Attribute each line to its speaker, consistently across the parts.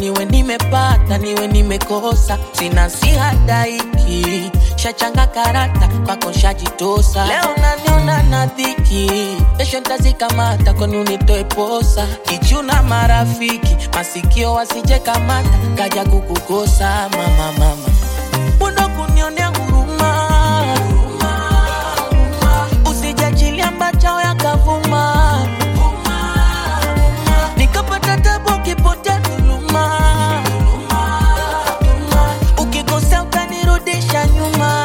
Speaker 1: niwe nimepata niwe nimekosa sina sihadaiki shachanga karata kwako shajitosa leo naniona na dhiki kesho ntazikamata kwani unitoe posa kichuna marafiki masikio wasije kamata kaja kukukosa mama mama bundo kunionea huruma usijachilia mbachao yakavuma nikapata tabu ukipotea dhuluma ukikosea utanirudisha nyuma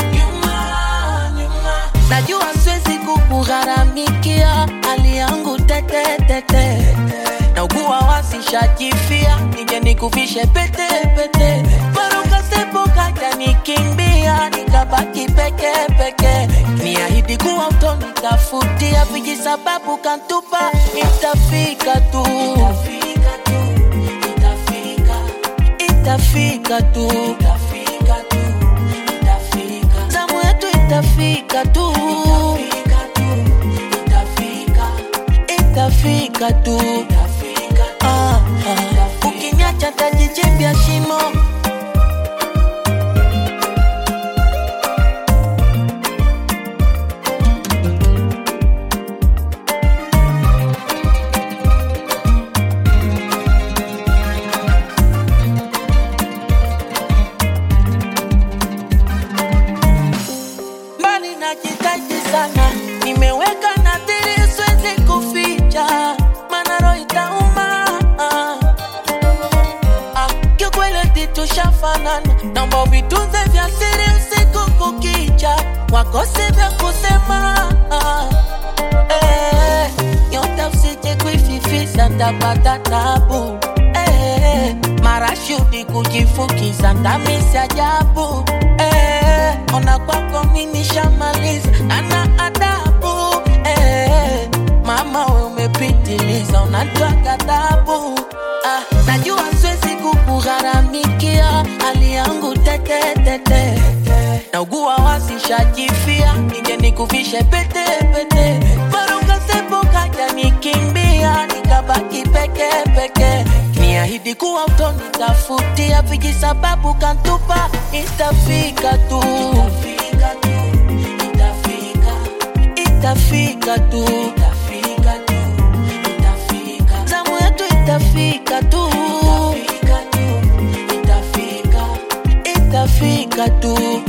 Speaker 1: najua siwezi kukugharamikia hali yangu tetetete na ugua wasishajifia nije nikuvishe pete pete barukasepo kaja nikimbia nikabaki peke peke niahidi kuwa utonitafutia viji sababu kantupa itafika tu itafika tu zamu yetu itafika tu itafika tu Ah, ah. ukiniacha tajichimbia shimo mbali najitaji sana nimeweka nadhiri siwezi kuficha mana roho itauma ah, kiukweli titushafanana naomba vitunze vya siri usiku kukicha wakose vya kusema ah, eh, nyota usije kuififisa ntapata tabu eh, marashudi kujifukiza ndamisi ajabu eh, ona kwako mimi shamaliza ana adabu eh, mama we umepitiliza unatoa ghadhabu ah, najua siwezi kukugharamikia hali yangu tetetete na ugua wasishajifia nije nikuvishe pete pete barukasepo kaja nikimbia nikabaki peke peke niahidi kuwa utonitafutia viji sababu kantupa itafika tu itafika tu zamu yetu itafika tu itafika tu